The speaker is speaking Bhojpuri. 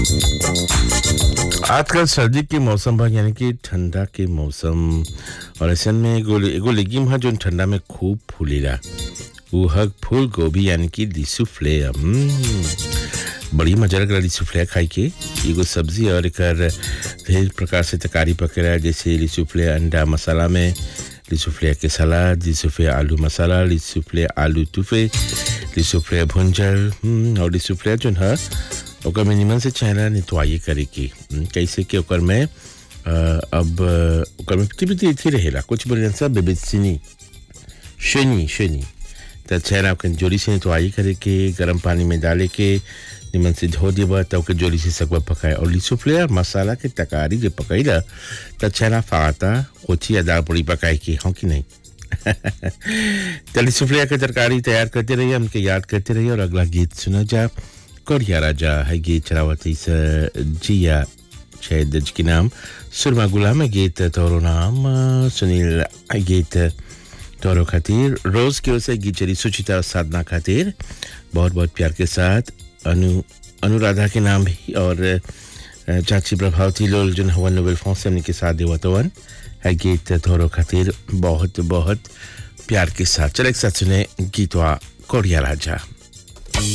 आजकल सर्दी के मौसम बा यानी कि ठंडा के मौसम और ऐसे में एगो एगो लेगिम है जो ठंडा में खूब फूलेला वो है फूल गोभी यानी कि लिसुफ्ले बड़ी मजा लग रहा लिसुफ्ले खाई के एगो सब्जी और एकर ढेर प्रकार से तरकारी पकेला जैसे लिसुफ्ले अंडा मसाला में लिसुफ्ले के सलाद लिसुफ्ले आलू मसाला लिसुफ्ले आलू टूफे लिसुफ्ले भुंजल हम्म, और लिसुफ्ले जो है ओकर में निमन से चेहरा नितवाई करे की हम्म, कैसे कि ओकर में अ, अब अ, ओकर में पिटी पिटी थी रहेला कुछ बोले सब बेबेसिनी शनी शनी त चेहरा के जोड़ी से नितवाई करे के गर्म पानी में डाले के निमन से धो देबा त ओके जोड़ी से सकवा पकाए और लिसुफ्ले और मसाला के तकारी जो पकैला त चेहरा फाता कोची या दाल पूड़ी पकाए की हाँ कि नहीं चलिए सुफलिया की तरकारी तैयार करते रहिए हमके याद करते रहिए और अगला गीत सुना जा कोरिया राजा है गीत चरावती से जिया शायद की नाम सुरमा गुलाम है गीत तोरो नाम अ, सुनील है गीत तोरो खातिर रोज की ओर से गीत चली सुचिता और साधना खातिर बहुत बहुत प्यार के साथ अनु अनुराधा के नाम भी और अ, चाची प्रभावती लोल जो हवन नोबेल फॉन्स हमने के साथ देवतवन है गीत तोरो खातिर बहुत बहुत प्यार के साथ चले एक साथ सुने गीतवा कोरिया राजा